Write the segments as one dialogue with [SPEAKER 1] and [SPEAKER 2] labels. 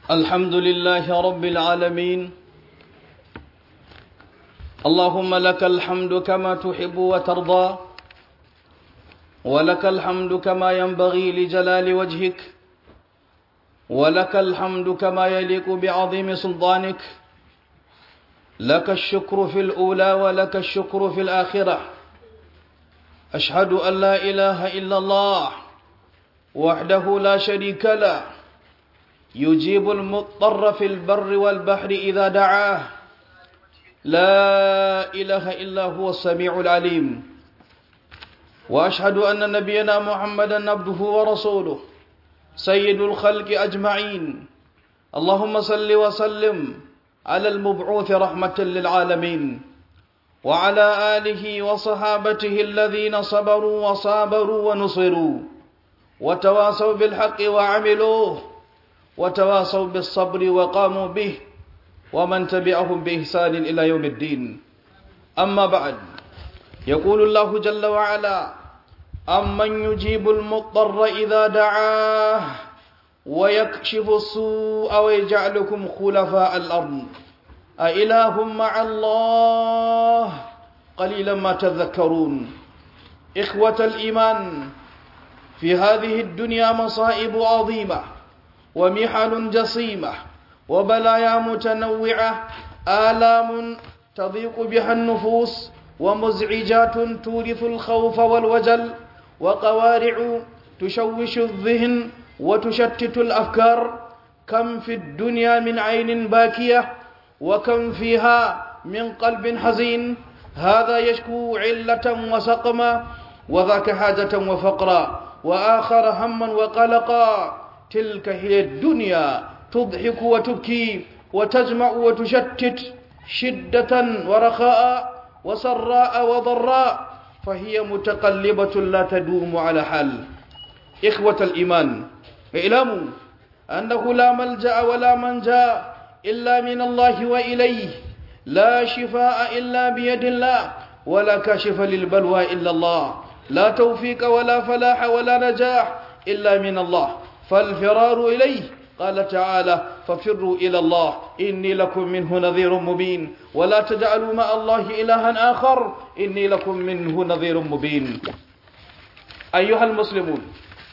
[SPEAKER 1] الحمد لله رب العالمين اللهم لك الحمد كما تحب وترضى ولك الحمد كما ينبغي لجلال وجهك ولك الحمد كما يليق بعظيم سلطانك لك الشكر في الأولى ولك الشكر في الآخرة أشهد أن لا إله إلا الله وحده لا شريك له يجيب المضطر في البر والبحر إذا دعاه لا إله إلا هو السميع العليم وأشهد أن نبينا محمدا عبده ورسوله سيد الخلق أجمعين اللهم صل وسلم على المبعوث رحمة للعالمين وعلى آله وصحابته الذين صبروا وصابروا ونصروا وتواصوا بالحق وعملوه وتواصوا بالصبر وقاموا به ومن تبعهم بإحسان إلى يوم الدين أما بعد يقول الله جل وعلا أمن يجيب المضطر إذا دعاه ويكشف السوء ويجعلكم خلفاء الأرض أإله مع الله قليلا ما تذكرون إخوة الإيمان في هذه الدنيا مصائب عظيمة ومحن جسيمة وبلايا متنوعة آلام تضيق بها النفوس ومزعجات تورث الخوف والوجل وقوارع تشوش الذهن وتشتت الأفكار كم في الدنيا من عين باكية وكم فيها من قلب حزين هذا يشكو علة وسقما وذاك حاجة وفقرا وآخر هما وقلقا تلك هي الدنيا تضحك وتبكي وتجمع وتشتت شدة ورخاء وسراء وضراء فهي متقلبة لا تدوم على حال إخوة الإيمان اعلموا أنه لا ملجأ ولا منجا إلا من الله وإليه لا شفاء إلا بيد الله ولا كاشف للبلوى إلا الله لا توفيق ولا فلاح ولا نجاح إلا من الله فالفرار إليه قال تعالى ففروا إلى الله إني لكم منه نذير مبين ولا تجعلوا مع الله إلها آخر إني لكم منه نذير مبين أيها المسلمون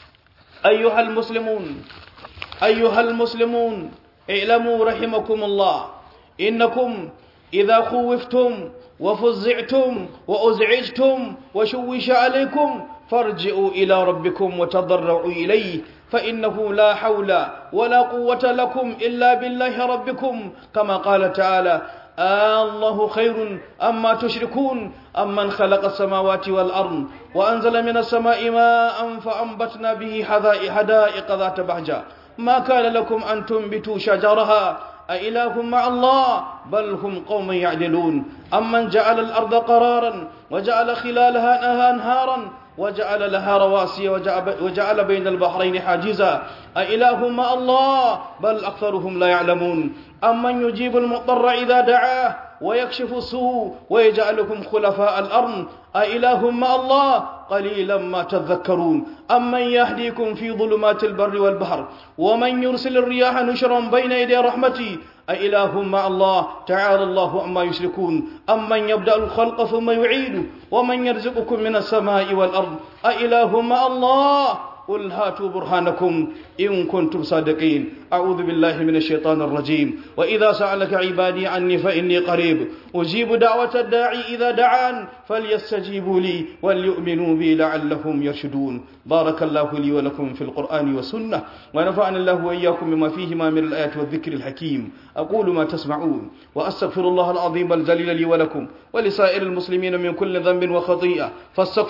[SPEAKER 1] أيها المسلمون أيها المسلمون اعلموا رحمكم الله إنكم إذا خوفتم وفزعتم وأزعجتم وشوش عليكم فارجعوا إلى ربكم وتضرعوا إليه فإنه لا حول ولا قوة لكم إلا بالله ربكم كما قال تعالى آه الله خير أما تشركون أمن خلق السماوات والأرض وأنزل من السماء ماء فأنبتنا به حدائق ذات بهجة ما كان لكم أن تنبتوا شجرها أإله مع الله بل هم قوم يعدلون أمن جعل الأرض قرارا وجعل خلالها أنهارا وجعل لها رواسي وجعل بين البحرين حاجزا أإله مع الله بل أكثرهم لا يعلمون أمن يجيب المضطر إذا دعاه ويكشف السوء ويجعلكم خلفاء الأرض أإله مع الله قليلا ما تذكرون أمن يهديكم في ظلمات البر والبحر ومن يرسل الرياح نشرا بين يدي رحمتي أإله مع الله تعالى الله عما يشركون أمن يبدأ الخلق ثم يعيده ومن يرزقكم من السماء والأرض أإله مع الله قل هاتوا برهانكم إن كنتم صادقين أعوذ بالله من الشيطان الرجيم وإذا سألك عبادي عني فإني قريب أجيب دعوة الداعي إذا دعان فليستجيبوا لي وليؤمنوا بي لعلهم يرشدون بارك الله لي ولكم في القرآن والسنة ونفعني الله وإياكم بما فيهما من الآيات والذكر الحكيم أقول ما تسمعون وأستغفر الله العظيم الجليل لي ولكم ولسائر المسلمين من كل ذنب وخطيئة فاستغفر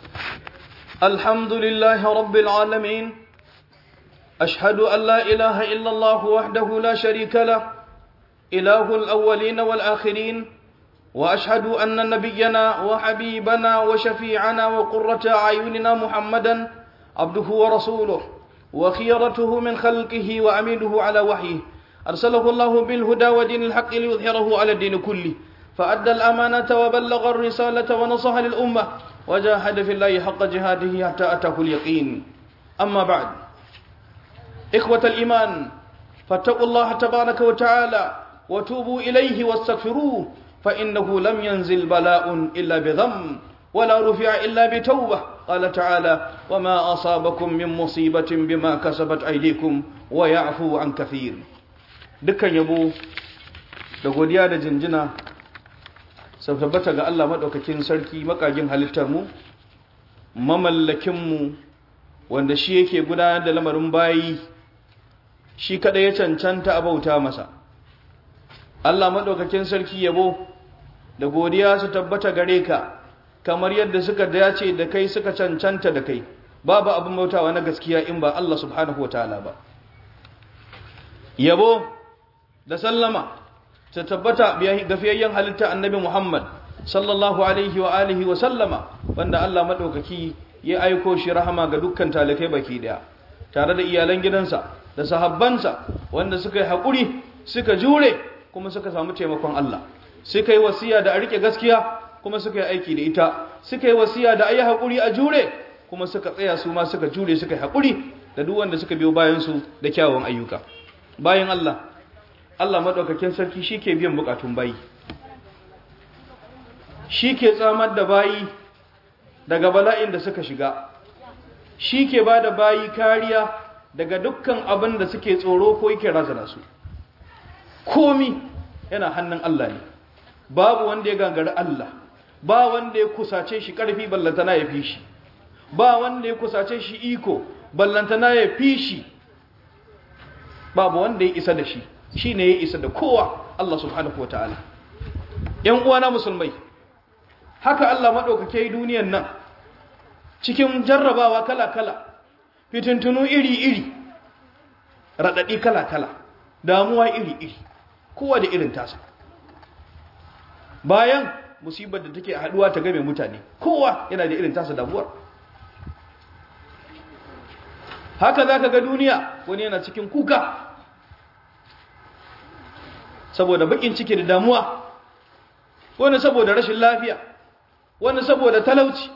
[SPEAKER 1] الحمد لله رب العالمين أشهد أن لا إله إلا الله وحده لا شريك له إله الأولين والآخرين وأشهد أن نبينا وحبيبنا وشفيعنا وقرة أعيننا محمدا عبده ورسوله وخيرته من خلقه وأمينه على وحيه أرسله الله بالهدى ودين الحق ليظهره على الدين كله فأدى الأمانة وبلغ الرسالة ونصح للأمة وجاهد في الله حق جهاده حتى أتاه اليقين أما بعد إخوة الإيمان فاتقوا الله تبارك وتعالى وتوبوا إليه واستغفروه فإنه لم ينزل بلاء إلا بذنب ولا رفع إلا بتوبة قال تعالى وما أصابكم من مصيبة بما كسبت أيديكم ويعفو عن كثير dukkan yabo da godiya da jinjina sau tabbata ga Allah maɗaukakin sarki makagin halittarmu mamallakinmu wanda shi yake gudanar da lamarin bayi shi kada ya cancanta a bauta masa Allah maɗaukakin sarki yabo da godiya su tabbata gare ka kamar yadda suka dace da kai suka cancanta da kai babu abin bautawa na gaskiya in ba Allah subhanahu wa ta'ala ba yabo da sallama ta tabbata gafiyayyen halitta annabi Muhammad sallallahu alaihi wa alihi wa sallama wanda Allah maɗaukaki ya aiko shi rahama ga dukkan talikai baki daya tare da iyalan gidansa da sahabbansa wanda suka yi haƙuri suka jure kuma suka samu taimakon Allah suka yi wasiya da a rike gaskiya kuma suka yi aiki da ita suka yi wasiya da ayi haƙuri a jure kuma suka tsaya su ma suka jure suka yi haƙuri da duk wanda suka biyo bayan su da kyawun ayyuka bayan Allah Allah madaukakin sarki shike biyan bukatun bayi shike tsamar da bayi daga bala'in da suka shiga shike bada bayi kariya daga dukkan abin da suke tsoro ko yake razana su komi yana hannun Allah ne babu wanda ya gangari Allah ba wanda ya kusace shi ƙarfi ballantana ya fi shi ba wanda ya kusace shi iko ballantana ya fi shi babu wanda ya isa da shi shi ne ya isa da kowa Allah subhanahu wa ta'ala ‘yan uwana musulmai haka Allah maɗaukake yi duniyan nan cikin jarrabawa kala-kala fitintunu iri-iri raɗaɗi kala-kala damuwa iri-iri kowa da irin tasa bayan musibar da take haduwa ta game mutane kowa yana da irin tasa damuwar haka za ka ga duniya wani yana cikin kuka saboda bakin ciki da damuwa wani saboda rashin lafiya wani saboda talauci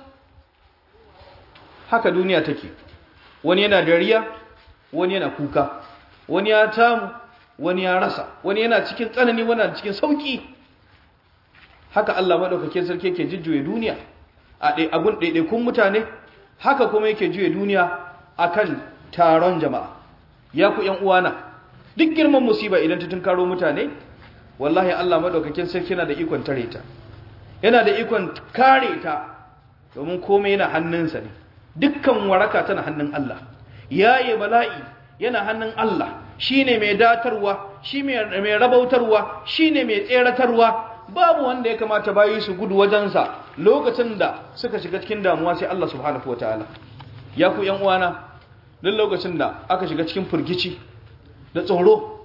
[SPEAKER 1] haka duniya take wani yana dariya wani yana kuka wani ya tamu wani ya rasa wani yana cikin tsanani wani yana cikin sauki haka Allah madaukakin sarki yake jujjuye duniya a dai agun daidaikun mutane haka kuma yake juye duniya akan taron jama'a ya ku ƴan uwana duk girman musiba idan ta tunkaro mutane wallahi Allah madaukakin sarki yana da ikon tare ta yana da ikon kare ta domin komai yana hannunsa ne dukkan waraka tana hannun Allah yaye bala'i yana hannun Allah shine mai datarwa shi mai rabautarwa shine mai tseratarwa babu wanda ya kamata bayi su gudu wajensa lokacin da suka shiga cikin damuwa sai Allah subhanahu wataala ya ku yan uwana duk lokacin da aka shiga cikin furgici da tsoro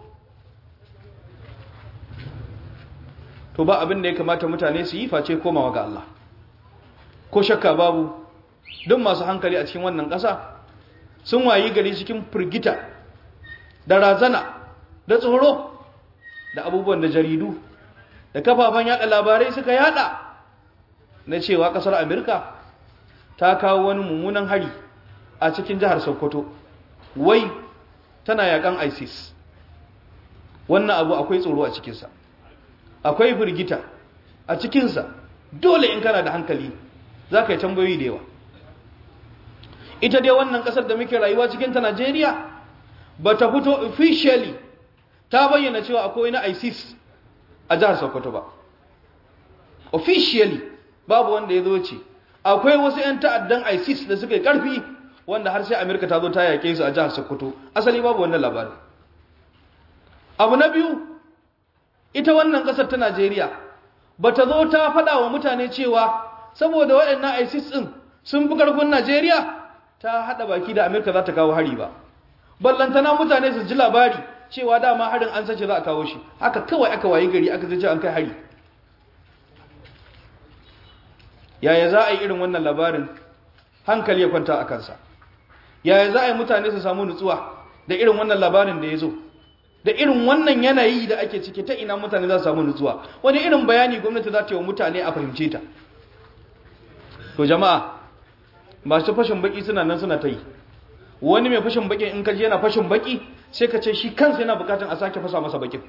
[SPEAKER 1] to ba abin da ya kamata mutane su yi face komawa ga Allah ko shakka babu duk masu hankali a cikin wannan ƙasa sun wayi gari cikin furgita da razana da tsoro da abubuwan da jaridu da kafafen yada labarai suka yada na cewa kasar Amerika ta kawo wani mummunan hari a cikin jihar Sokoto wai tana yakan ISIS wannan abu akwai tsoro a cikinsa akwai firgita a cikinsa dole in kana da hankali za ka yi tambayoyi da yawa ita dai wannan kasar da muke rayuwa cikinta Najeriya ba ta fito officially ta bayyana cewa akwai na ISIS a jihar Sokoto ba officially babu wanda ya zo ce akwai wasu 'yan ta'addan ISIS da suka yi ƙarfi wanda har sai Amerika ta zo ta yake su a jihar Sokoto asali babu wannan labarin abu na biyu ita wannan ƙasar ta Najeriya ba ta zo ta faɗa wa mutane cewa saboda waɗannan ISIS ɗin sun fi ƙarfin Najeriya ta haɗa baki da Amerika za ta kawo hari ba ballantana mutane su ji labari cewa dama harin an sace za a kawo shi haka kawai aka wayi gari aka zace an kai hari yaya za a yi irin wannan labarin hankali ya kwanta a kansa yaya za a yi mutane su samu nutsuwa da irin wannan labarin da ya zo da irin wannan yanayi da ake ciki ta ina mutane za su samu nutsuwa wani irin bayani gwamnati za ta yi wa mutane a fahimce ta to jama'a masu fashin baki suna nan suna ta yi wani mai fashin baki in kaji yana fashin baki sai ka ce shi kansa yana bukatan a sake fasa masa bakin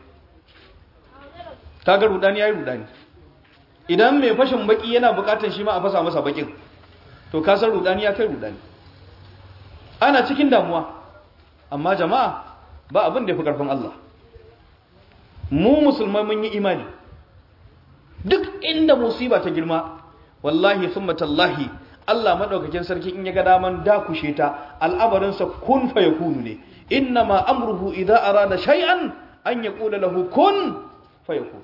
[SPEAKER 1] kaga rudani yayi rudani idan mai fashin baki yana bukatan shi ma a fasa masa bakin to ka san rudani ya kai rudani ana cikin damuwa amma jama'a ba abin da ya fi karfin Allah mu musulmai mun yi imani duk inda musiba ta girma wallahi thumma tallahi Allah madaukakin sarki in ya ga daman dakushe ta al'amarinsa kun fa yakunu ne innama amruhu idza arada shay'an an yaqula lahu kun fayakun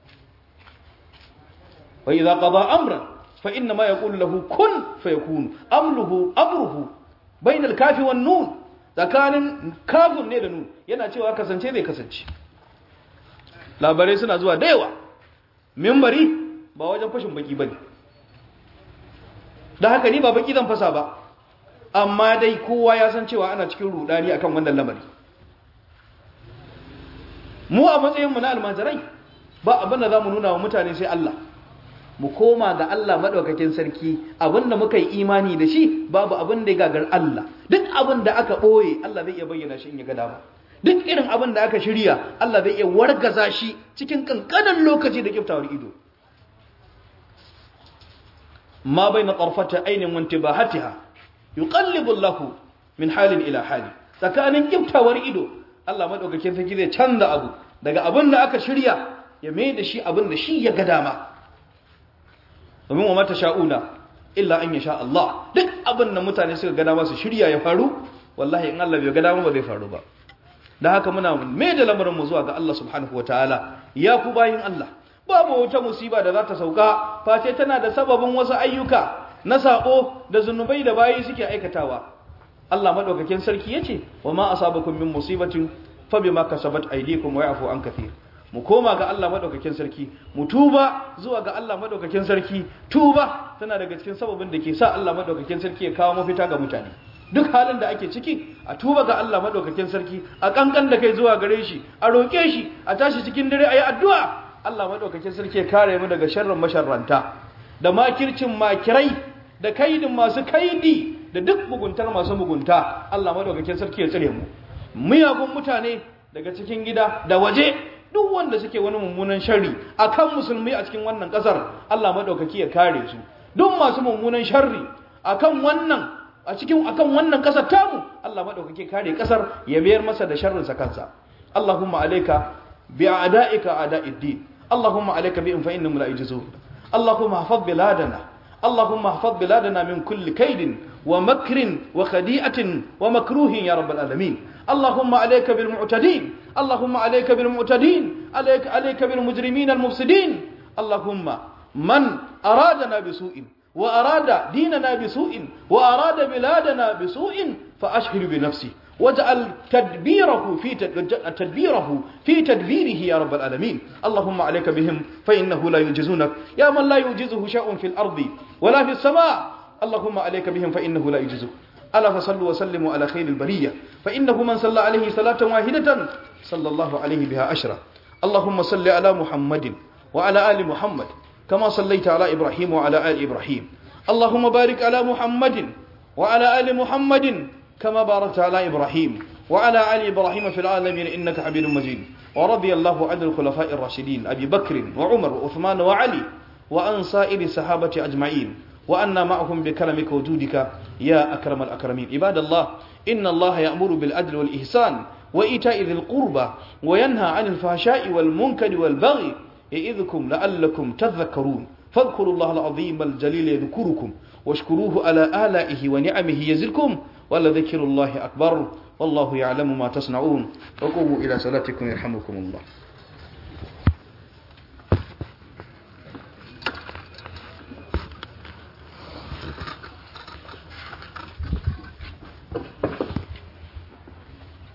[SPEAKER 1] wa idza qada amran fa innama yaqulu lahu kun fayakun amruhu amruhu bainal kafi wan nun tsakanin kafin ne da nun yana cewa kasance zai kasance labarai suna zuwa da yawa mimbari ba wajen fashin baki bane da haka ni ba baki zan fasa ba amma dai kowa ya san cewa ana cikin rudani akan wannan lamari mu a matsayin mu na almajirai ba abin da zamu nuna wa mutane sai Allah mu koma ga Allah madaukakin sarki abinda muka yi imani da shi babu abin da ya gagar Allah duk abin da aka boye Allah zai iya bayyana shi in ya ga dama duk irin abin da aka shirya Allah zai iya wargaza shi cikin kankanin lokaci da kiftawar ido ma baina tarfata ainin wa intibahatiha yuqallibu Allahu min halin ila hali tsakanin kiftawar ido Allah madaukakin sarki zai canza abu daga abin da aka shirya ya mai da shi abin da shi ya ga dama domin wa mata sha'una illa an yasha Allah duk abin da mutane suka ga dama su shirya ya faru wallahi in Allah bai ga dama ba zai faru ba da haka muna mai da lamarin mu zuwa ga Allah subhanahu wataala ya ku bayin Allah babu wata musiba da za ta sauka face tana da sababin wasu ayyuka na sako da zunubai da bayi suke aikatawa Allah madaukakin sarki yace wa ma asabakum min musibatin fa bima kasabat aydikum wa ya'fu an kathir mu koma ga Allah madaukakin sarki mu tuba zuwa ga Allah madaukakin sarki tuba tana daga cikin sababin da ke sa Allah madaukakin sarki ya kawo mafita ga mutane duk halin da ake ciki a tuba ga Allah madaukakin sarki a kankan da kai zuwa gare shi a roke shi a tashi cikin dare ayi addu'a Allah madaukakin sarki ya kare mu daga sharrin masharranta da makircin makirai da kaidin masu kaidi da duk muguntar masu mugunta Allah madaukakin sarki ya tsare mu miyagun mutane daga cikin gida da waje duk wanda suke wani mummunan sharri akan musulmi a cikin wannan kasar Allah madaukaki ya kare su duk masu mummunan sharri akan wannan a cikin akan wannan kasar tamu Allah madaukaki kare kasar ya mayar masa da sharrin sa kansa Allahumma alayka bi a'da'ika a'da'iddin Allahumma alayka bi fa innahum la yajzun Allahumma hafaz biladana Allahumma hafaz biladana min kulli kaidin wa makrin wa khadi'atin wa makruhin ya rabbal alamin اللهم عليك بالمعتدين اللهم عليك بالمعتدين عليك عليك بالمجرمين المفسدين اللهم من أرادنا بسوء وأراد ديننا بسوء وأراد بلادنا بسوء فأشهر بنفسي واجعل تدبيره في تدبيره في تدبيره يا رب العالمين اللهم عليك بهم فإنه لا يجزونك يا من لا يجزه شيء في الأرض ولا في السماء اللهم عليك بهم فإنه لا يجزك ألا فصلوا وسلموا على خير البرية فإنه من صلى عليه صلاة واحدة صلى الله عليه بها أشرة اللهم صل على محمد وعلى آل محمد كما صليت على إبراهيم وعلى آل إبراهيم اللهم بارك على محمد وعلى آل محمد كما باركت على إبراهيم وعلى آل إبراهيم في العالمين إنك حميد مجيد ورضي الله عن الخلفاء الراشدين أبي بكر وعمر وعثمان وعلي وعن سائر الصحابة أجمعين وأنا معهم بكرمك وجودك يا أكرم الأكرمين عباد الله إن الله يأمر بالعدل والإحسان وإيتاء ذي القربى وينهى عن الفحشاء والمنكر والبغي يئذكم لعلكم تذكرون فاذكروا الله العظيم الجليل يذكركم واشكروه على آلائه ونعمه يزدكم ولذكر الله أكبر والله يعلم ما تصنعون وقوموا إلى صلاتكم يرحمكم الله